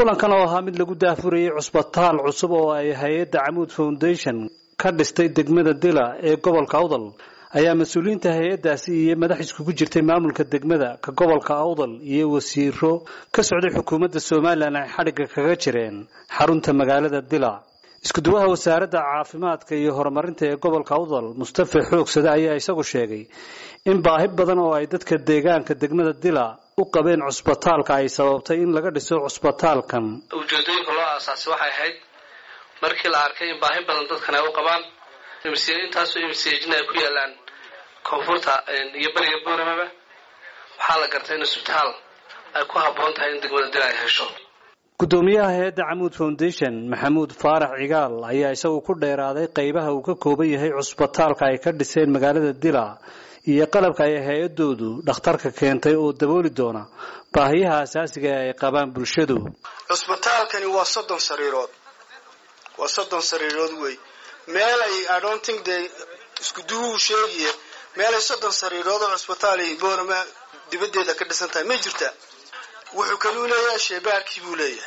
kulankan oo ahaa mid lagu daafurayay cusbitaal cusub oo ay hay-adda camuud foundation ka dhistay degmada dila ee gobolka awdal ayaa mas-uuliyiinta hay-addaasi iyo madax iskugu jirtay maamulka degmada ka gobolka awdal iyo wasiiro ka socday xukuumadda somalilan ay xadhigga kaga jireen xarunta magaalada dila iskuduwaha wasaaradda caafimaadka iyo horumarinta ee gobolka awdal mustafa xoogsade ayaa isagu sheegay in baahi badan oo ay dadka deegaanka degmada dila u qabeen cusbitaalka ay sababtay in laga dhiso cusbitaalkan ujeedooyinka loo aasaasay waxay ahayd markii la arkay in baahi badan dadkan ay u qabaan intaasoo imsjna ay ku yaalaan koonfurta iyo beriga booremaba waxaa la gartay in isbitaal ay ku habboon tahay in degmada dila ay hesho gudoomiyaha hay-adda camuud foundation maxamuud faarax cigaal ayaa isagu ku dheeraaday qaybaha uu ka kooban yahay cusbitaalka ay ka dhiseen magaalada dila iyo qalabka ay hay-adoodu dhakhtarka keentay oo dabooli doona baahiyaha asaasiga ee ay qabaan bulshadu cusbitaalkani waa soddon sariirood waa soddon sariirood wey meelay idonting de iskuduwuu sheegiye meelay soddon sariirood oo cusbitaal boorama dibaddeeda ka dhisan tahay may jirtaa wuxuu kaluu leeyahay sheebaarkii buu leeyahay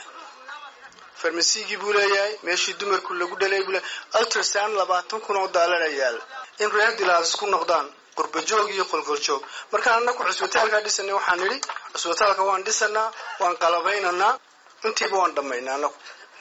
farmasigii buu leeyahay meeshii dumarku lagu dhalay buu leeyahay ultrasound labaatan kun oo daallara yaala in reer dilaas ku noqdaan qurbajoog iyo qolqoljoog markaan anaku cusbitaalkaa dhisanay waxaan nidhi cusbitaalka waan dhisanaa waan qalabaynaynaa intiiba waan dhammaynaa anaku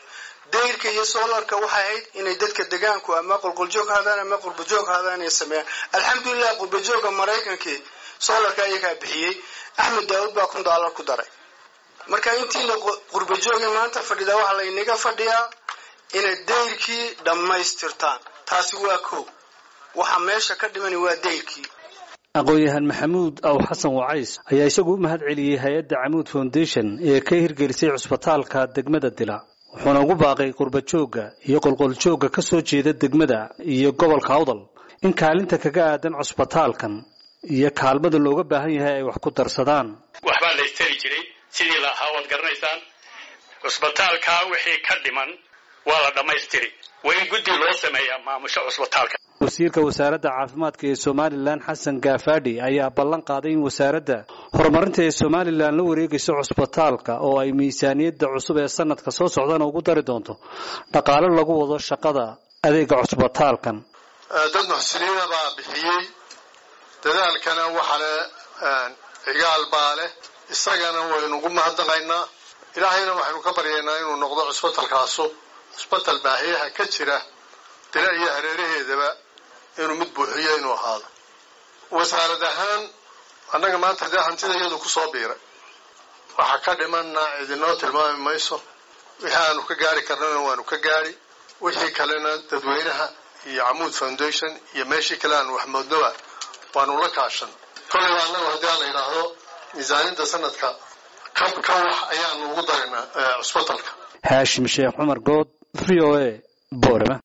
dayrka iyo soolarka waxay ahayd inay dadka degaanku ama qolqoljoog haadaan ama qurbajoog haadaan inay sameeyaan alxamdulilah qurbajooga maraykankii soolarka ayagaa bixiyey axmed daawud baa kun daalar ku daray marka intiina qurbajooga maanta fadhida waxaa laynaga fadhiyaa inay dayrkii dhammaystirtaan taasi waa kow waxa meesha ka dhimani waa dayrkii aqoon-yahan maxamuud aw xasan wacays ayaa isagu u mahad celiyey hay-adda camuud foundation ee ka hirgelisay cusbitaalka degmada dila wuxuuna ugu baaqay qurbajoogga iyo qolqoljoogga ka soo jeeda degmada iyo gobolka awdal in kaalinta kaga aadan cusbitaalkan iyo kaalmada looga baahan yahay ay wax ku darsadaan waxbaa la istari jiray sidii la ahaa waad garanaysaan cusbitaalkaa wixii ka dhiman waa la dhammaystiri waa in guddi loo sameeyaa maamusho cusbitaalka wasiirka wasaaradda caafimaadka ee somalilan xasan gaafadhi ayaa ballan qaaday in wasaaradda horumarinta ee somalilan la wareegayso cusbitaalka oo ay miisaaniyadda cusub ee sanadka soo socdana ugu dari doonto dhaqaalo lagu wado shaqada adeega cusbitaalkan dad muxsiniina baa bixiyey dadaalkana waxa le cigaal baa leh isagana waynu ugu mahadnaqaynaa ilaahayna waxaynu ka baryaynaa inuu noqdo cusbitalkaasu cusbital baahiyaha ka jira dila iyo hareeraheedaba inuu mid buuxiyo inuu ahaado wasaarad ahaan annaga maanta dee hantida iyadu ku soo biiray waxa ka dhimanna idinoo tilmaami mayso wixii aanu ka gaari karnana waanu ka gaari wixii kalena dadweynaha iyo camuud foundation iyo meeshii kale aanu wax moodnoba waanu la kaashan kolleyba annagu haddii aan la yidhaahdo miisaaniyadda sanadka ka ka wax ayaanu ugu daraynaa cusbitalka haashim sheekh cumar good v o a boorama